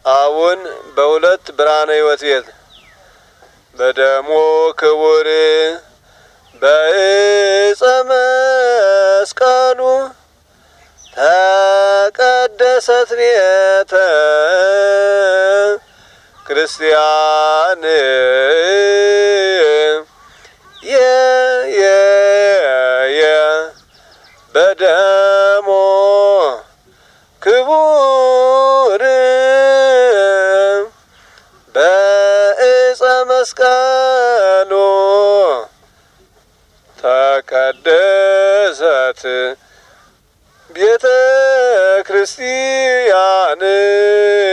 አሁን በሁለት ብርሃነ ሕይወት ቤት በደሞ ክቡር በእፀ መስቀሉ ተቀደሰት ቤተ ክርስቲያን የየ በደሞ ክቡር በእፀ መስቀሉ ተቀደሰት ቤተ ክርስቲያን